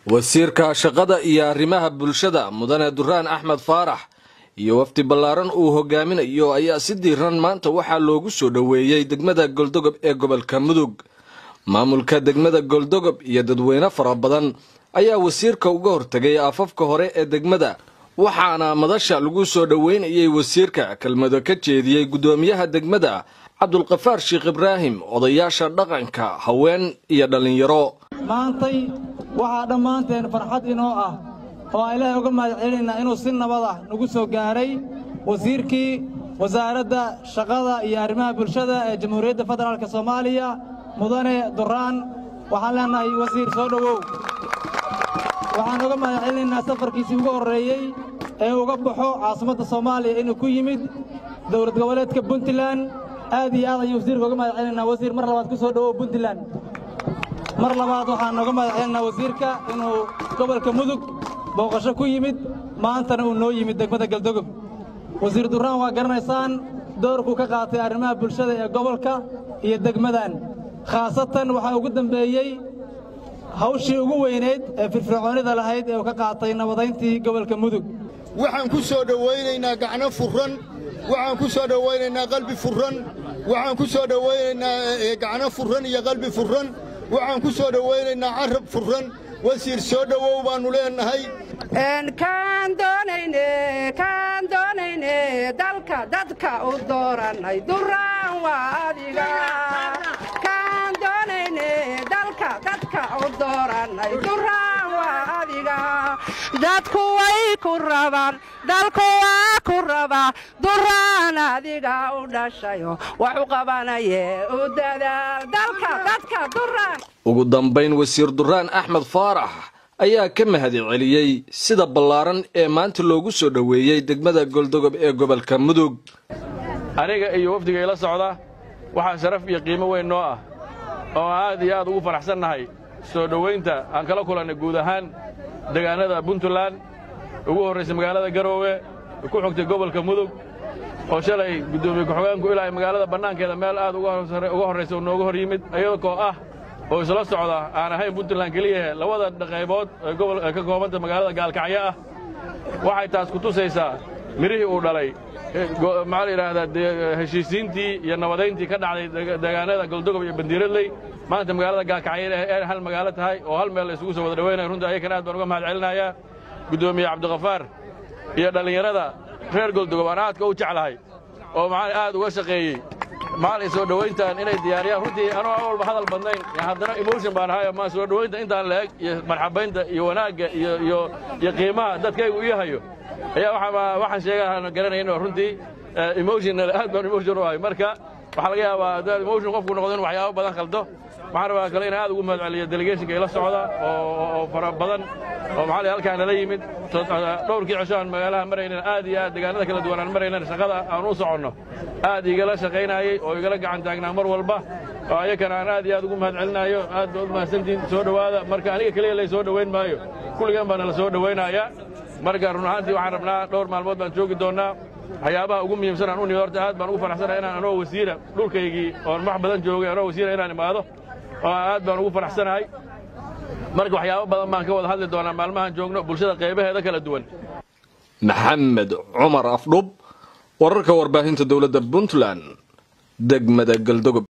wasiirka shaqada iyo arrimaha bulshada mudane duraan axmed faarax iyo wafdi ballaaran uu hogaaminayo ayaa si diiran maanta waxaa loogu soo dhoweeyey degmada goldogob ee gobolka mudug maamulka degmada goldogob iyo dadweyne fara badan ayaa wasiirka uga hortegay afafka hore ee degmada waxaana madasha lagu soo dhoweynayay wasiirka kelmado ka jeediyey guddoomiyaha degmada cabdulkafaar sheekh ibraahim odayaasha dhaqanka haween iyo dhallinyaro maantay waxaa dhammaanteen farxad inoo ah oo aan ilaahay uga mahad celinaynaa inuu si nabad ah nagu soo gaaray wasiirkii wasaaradda shaqada iyo arrimaha bulshada ee jamhuuriyadda federaalk soomaaliya mudane duraan waxaan leennahay wasiir soo dhowow waxaan uga mahad celinaynaa safarkiisii ugu horreeyey ee uga baxo caasimadda soomaaliya inuu ku yimid dowlad goboleedka puntland aad iyo aad ayuu wasiirka uga mahad celinaynaa wasiir mar labaad ku soo dhowow puntland mar labaad waxaan uga mahad celinaynaa wasiirka inuu gobolka mudug booqasho ku yimid maantana uu noo yimid degmada galdogob wasiir duraan waa garanaysaan doorkuu ka qaatay arrimaha bulshada ee gobolka iyo degmadan khaasatan waxaa ugu dembeeyey hawshii ugu weynayd ee firfircoonnida lahayd ee uu ka qaatay nabadayntii gobolka mudug waxaan ku soo dhowaynaynaa gacno furran waxaan ku soo dhowaynaynaa qalbi furran waxaan ku soo dhowaynaynaa gacno furran iyo qalbi furran waxaan ku soo dhowaynaynaa carab furran wasiir soo dhowow baannu leennahay kaan doonayne kaan doonayne dalka dadka u doorannay duraan waa adiga kaan doonayne dalka dadka u doorannay duraan waa adiga dadku way ku rabaan dalku waa ku rabaa duraan adiga u dhashayo wax u qabanaye u dadaal dalka dadka duraan ugu dambayn wasiir duraan axmed faarax ayaa ka mahad celiyey sida ballaaran ee maanta loogu soo dhoweeyey degmada goldogob ee gobolka mudug aniga iyo wafdiga ila socda waxaa sharaf iyo qiimo weyn noo ah oo aad iyo aad ugu faraxsannahay soo dhowaynta aan kala kulannay guud ahaan degaannada puntland ugu horraysay magaalada garoowe ku xogtay gobolka mudug oo shalay guddoomiye ku-xogeenku ilaahay magaalada bannaankeeda meel aad uga horraysa uu nooga hor yimid iyadoo ah oo isla socda aan ahayn puntland keliyahe labada qaybood ee ka koobanta magaalada gaalkacyo ah waxay taas ku tusaysaa mirihii uu dhalay maxaa la yidhaahdaa heshiisiintii iyo nabadayntii ka dhacday deegaanada goldogob iyo bandiiradley maanta magaalada gaalkacyo ee hal magaalo tahay oo hal meel la isugu soo wada dhawaynaya runtii ayakana aad baan uga mahad celinayaa guddoomiye cabdikafaar iyo dhallinyarada reer goldogob aan aadka u jeclahay oo maxaa aad uga shaqeeyey maalin soo dhowayntan inay diyaariyaan runtii anuu aan walba hadal badnayn haddana emotion baan ahay ma soo dhowaynta intaan la-eg iyo marxabaynta iyo wanaagga iyo iyo iyo qiimaha dadkaygu ii hayo ayaa waxaan sheegaa garanayn oo runtii emotion aad baan emotion u ahay marka waxaa laga yaabaa haddaad emotion qofku noqdo in waxyaabo badan khaldo waxaan rabaa kale inaan aad ugu mahad celiyo delegationka ila socda oo fara badan oo maxaa la halkaan nala yimid dhowrkii cisho aan magaalaha maraynan aad iyo aad deegaanada kala duwan aan maraynan shaqada aan u soconno aad igala shaqaynayey oo igala gacan taagnaa mar walba oo ayakana aan aad iyo aad ugu mahad celinayo aad baad u mahadsantihin soo dhowaada marka aniga keliya lay soo dhowayn maayo kulligan baa nala soo dhowaynayaa marka run ahaantii waxaan rabnaa dhowr maalmood baan joogi doonnaa waxyaabaha ugu muhiimsan aan u nimi horta aad baan ugu faraxsanahay inaan anoo wasiira dhulkaygii oon wax badan joogay anoo wasiira inaan imaado oo aad baan ugu faraxsanahay marka waxyaabo badan baan ka wada hadli doonaa maalmahan joogno bulshada qaybaheeda kala duwan maxamed cumar afdhub wararka warbaahinta dowladda puntland degmada galdogob